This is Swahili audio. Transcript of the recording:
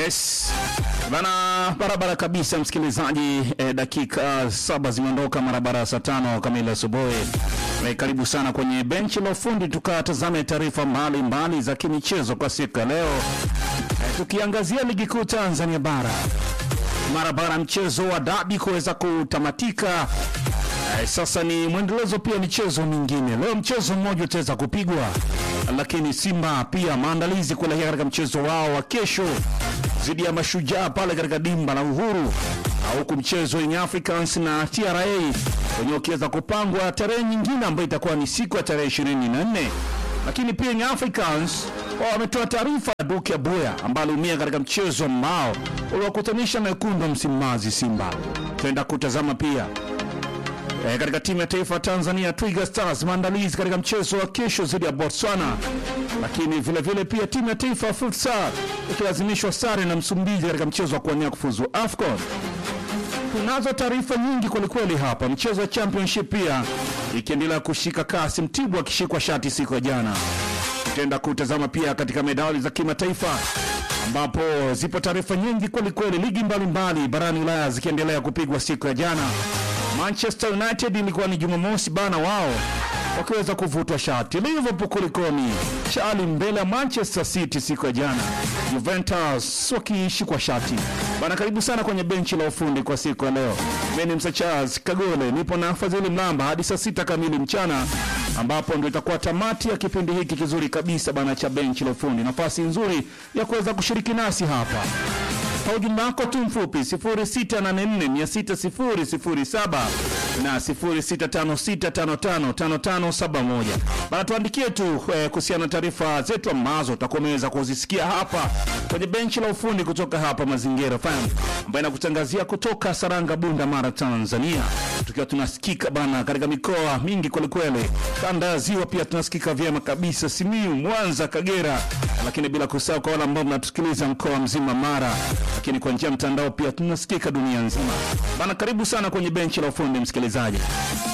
Yes bana, barabara kabisa msikilizaji. Eh, dakika saba zimeondoka mara baada ya saa tano kamili asubuhi. Eh, karibu sana kwenye benchi la ufundi, tukatazame taarifa mbalimbali za kimichezo kwa siku ya leo, eh, tukiangazia ligi kuu Tanzania bara mara baada ya mchezo wa dabi kuweza kutamatika. Eh, sasa ni mwendelezo pia michezo mingine. Leo mchezo mmoja utaweza kupigwa, lakini Simba pia maandalizi kuelekea katika mchezo wao wa kesho dhidi ya Mashujaa pale katika dimba la Uhuru, huku mchezo Young Africans na TRA wenyewe ukiweza kupangwa tarehe nyingine ambayo itakuwa ni siku ya tarehe 24 lakini pia Young Africans wao wametoa taarifa ya Duke Abuya ambaye aliumia katika mchezo ambao uliwakutanisha na wekundu wa Msimbazi Simba. Tutaenda kutazama pia E, katika timu ya taifa Tanzania Twiga Stars maandalizi katika mchezo wa kesho dhidi ya Botswana, lakini vile vile pia timu ya taifa futsal ikilazimishwa sare na Msumbiji katika mchezo wa kuwania kufuzu AFCON. Tunazo taarifa nyingi kwelikweli hapa. Mchezo wa championship pia ikiendelea kushika kasi, Mtibwa akishikwa shati siku ya jana. Tutaenda kutazama pia katika medali za kimataifa ambapo zipo taarifa nyingi kwelikweli, ligi mbalimbali barani Ulaya zikiendelea kupigwa siku ya jana. Manchester United ilikuwa ni Jumamosi bana, wao wakiweza kuvutwa shati. Liverpool kulikoni chali mbele ya Manchester City siku ya jana, Juventus wakiishikwa shati bana. Karibu sana kwenye benchi la ufundi kwa siku ya leo. Mimi ni Msa Charles Kagole, nipo na Fadhili Mlamba hadi saa sita kamili mchana, ambapo ndio itakuwa tamati ya kipindi hiki kizuri kabisa bana cha benchi la ufundi. Nafasi nzuri ya kuweza kushiriki nasi hapa kwa ujumbe wako tu mfupi 0684600007 na 0656555571 bana, tuandikie tu eh, kuhusiana na taarifa zetu ambazo utakuwa umeweza kuzisikia hapa kwenye benchi la ufundi kutoka hapa Mazingira FM ambayo inakutangazia kutoka Saranga, Bunda, Mara, Tanzania, tukiwa tunasikika bana katika mikoa mingi kwelikweli, kanda ya Ziwa pia tunasikika vyema kabisa, Simiu, Mwanza, Kagera, lakini bila kusahau kwa wale ambao mnatusikiliza mkoa mzima Mara, lakini kwa njia ya mtandao pia tunasikika dunia nzima bana. Karibu sana kwenye benchi la ufundi msikilizaji.